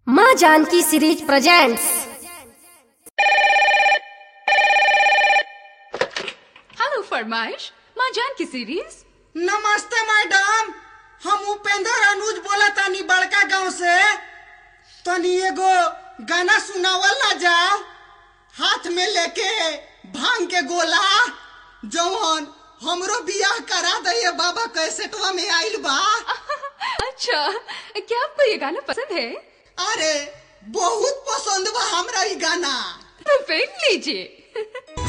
माँ Janaki series presents hello फरमाइश माँ जान की सीरीज नमस्ते मैडम हम उपेंद्र अनुज बोला तानी बड़का गांव से तनी एगो गाना सुनावल ना जाओ हाथ में लेके भांग के गोला जवन हमरो बियाह करा दे बाबा कैसेटवा में आइल बा अच्छा क्या आपको ये गाना पसंद है अरे बहुत पसंद बा हमरा ई गाना तो फिर लीजिए